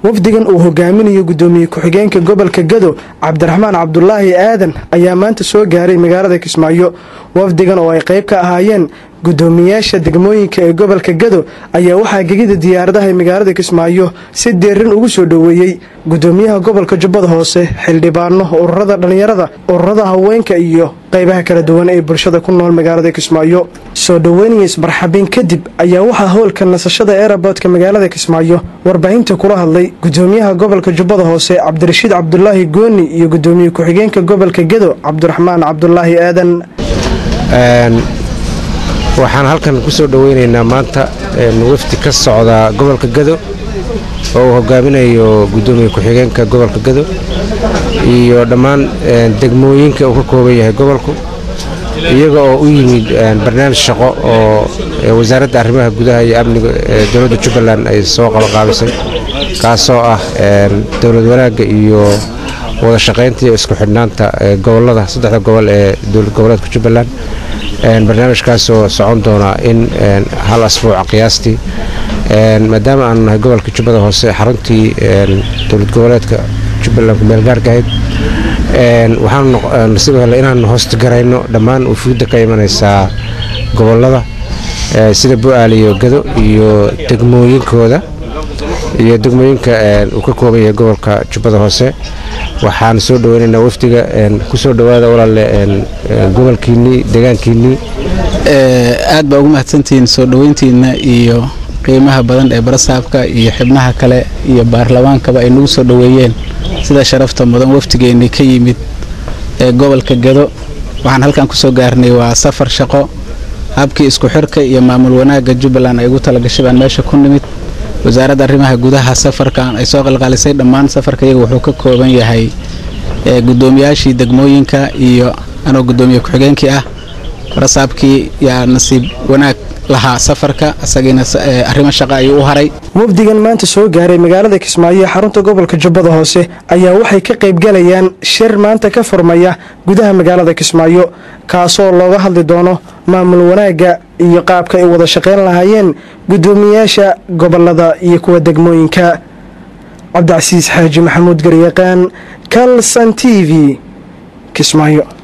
wafdigan uu hogaaminayo gudoomiye ku-xigeenka gobolka gado cabdiraxmaan cabdulaahi aadan ayaa maanta soo gaaray magaalada kismaayo wafdigan oo ay qayb ka ahaayeen gudoomiyaasha degmooyinka ee gobolka gado ayaa waxaa gegida diyaaradaha ee magaalada kismaayo si deerin ugu soo dhoweeyey gudoomiyaha gobolka jubbada hoose xildhibaano ururada dhallinyarada ururada haweenka iyo qaybaha kala duwan ee bulshada ku nool magaalada kismaayo soo dhoweynaya ismarxabiin kadib ayaa waxaa howlka nasashada eeraboodka magaalada kismaayo warbaahinta kula hadlay gudoomiyaha gobolka jubbada hoose cabdirashiid cabdulaahi gooni iyo gudoomiye ku-xigeenka gobolka gado cabdiraxmaan cabdulaahi aadan waxaan halkan ku soo dhoweynaynaa maanta wafdi ka socda gobolka gado oo uu hogaaminayo gudoomiye ku-xigeenka gobolka gado iyo dhammaan degmooyinka uu ka kooban yahay gobolku iyaga oo u yimid barnaamij shaqo oo wasaaradda arrimaha gudaha iyo amniga dowladda jubbaland ay soo qabaqaabisay kaasoo ah dowlad wanaagga iyo wada shaqaynta iyo isku xidhnaanta gobolada saddexda gobol ee dowlad goboleedka jubbaland barnaamijkaasoo socon doona in hal asbuuca qiyaastii maadaama aanu nahay gobolka jubbada hoose xaruntii dowlad goboleedka jubbaland ku meelgaarka ahayd waxaanu nasiib hele inaanu hoostigarayno dhammaan ufuudda ka imanaysaa gobolada sida bu-aal iyo gado iyo degmooyinkooda iyo degmooyinka uu ka kooban yahay gobolka jubbada hoose waxaan soo dhoweynaynaa wafdiga ku soo dhowaada walaale gobolkiinnii deegaankiinnii aad baa ugu mahadsantihiin soo dhoweyntiinna iyo qiimaha badan ee barasaabka iyo xibnaha kale iyo baarlamaankaba ay nagu soo dhoweeyeen sida sharafta mudan wafdigeennii ka yimid ee gobolka gado waxaan halkan ku soo gaarnay waa safar shaqo habkii isku xirka iyo maamul wanaagga jubbaland ay ugu talagashay baan meesha ku nimid wasaaradda arrimaha gudaha safarkan ay soo qalqalisay dhammaan safarka iyaga wuxuu ka kooban yahay gudoomiyaashii degmooyinka iyo anoo gudoomiye ku-xigeenkii ah barasaabkii yaa nasiib wanaag lahaa safarka isagiina arrimo shaqa ayuu u haray wafdigan maanta soo gaaray magaalada kismaayo ee xarunta gobolka jubbada hoose ayaa waxay ka qaybgalayaan shir maanta ka furmaya gudaha magaalada kismaayo kaasoo looga hadli doono maamul wanaagga iyo qaabka ay wada shaqayn lahaayeen gudoomiyaasha gobolada iyo kuwa degmooyinka cabdicasiis xaaji maxamuud garyaqaan kalson t v kismaayo